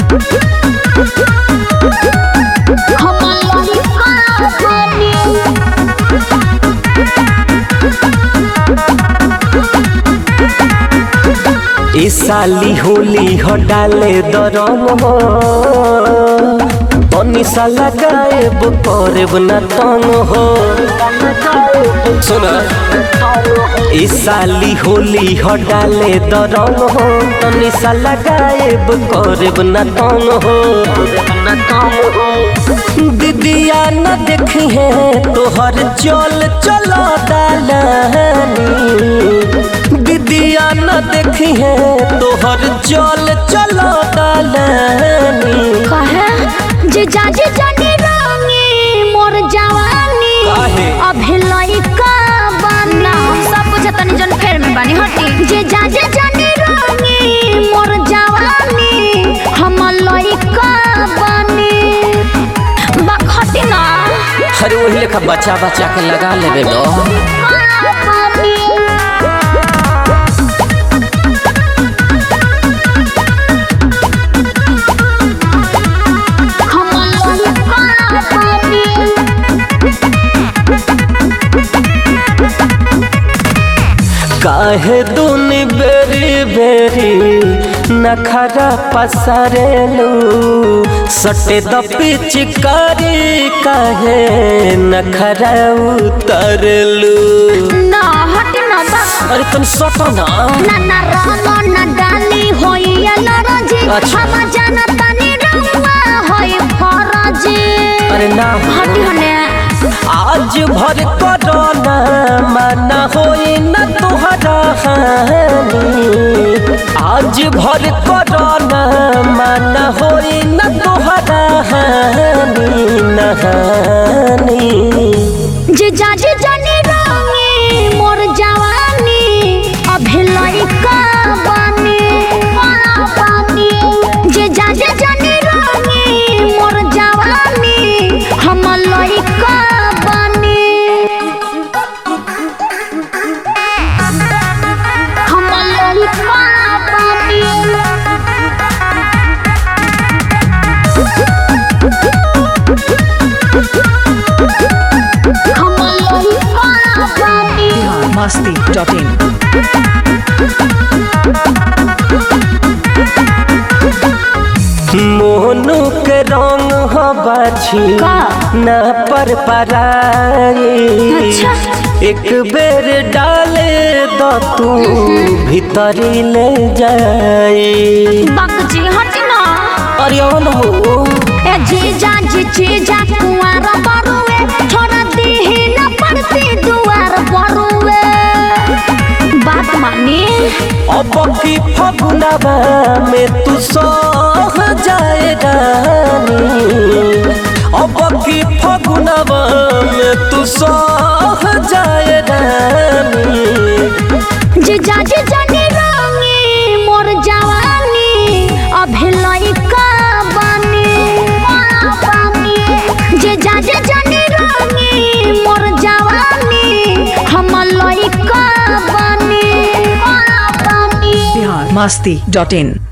हम लइका बनी ए साली होली हो डाले दरम हो तनी सा लगाएब करब न तंग हो सुना ए साली होली हो डाले दरम हो तनी सा लगाएब करब न तंग हो दीदिया न देखी है तोहर चल चलो दालानी दीदिया न देखी है तोहर चल चलो दालानी कहे जे जाजे जाने रंगी मोर जवानी काहे? अभी लइका बना सब कुछ तनी जन फेर में बानी हटी जे जाजे जाने रंगी मोर जवानी हम लइका बनी बखटी ना अरे वही लेखा बच्चा बच्चा के लगा लेबे दो हम लइका बनी काहे दूनी बेरी बेरी नखरा पसरेलू सटे द पिचकारी काहे नखरा उतरलू ना हटी ना बा अरे तुम सटो ना ना ना रानो ना डाली होई या नाराजी अच्छा। हम जाना तानी रंगवा होई फराजी अरे ना हटी हने आज भर कोरोना माना होई न तुहरा हानि आज भर कोरोना माना होई न तुहरा हानि नहानी जे जाजे जाने रंगी मोर जवानी अभी लइका बनी बनी जे जाजे जाने रंगी मोर जवानी हम लइका बनी हम लइका बनी हम लइका बनी masti.in मोनू के रंग हो बाछी का? न पर पराई अच्छा। एक बेर डाले दो तू भीतरी ले जाई बाकजी हटी ना अरे ओ न हो ए जीजा जी जीजा कुंवार बरुए छोड़ा दीही न पड़ती दुआर बरुए बात मानी अब की फगुनवा में तू सह जाए रानी अब की फगुनवा में तू सह जाए रानी जीजा जी जानी रंगी मोर जवानी अभी लइका बनी जीजा जी जानी रंगी मोर जवानी हम लइका बनी biharmasti.in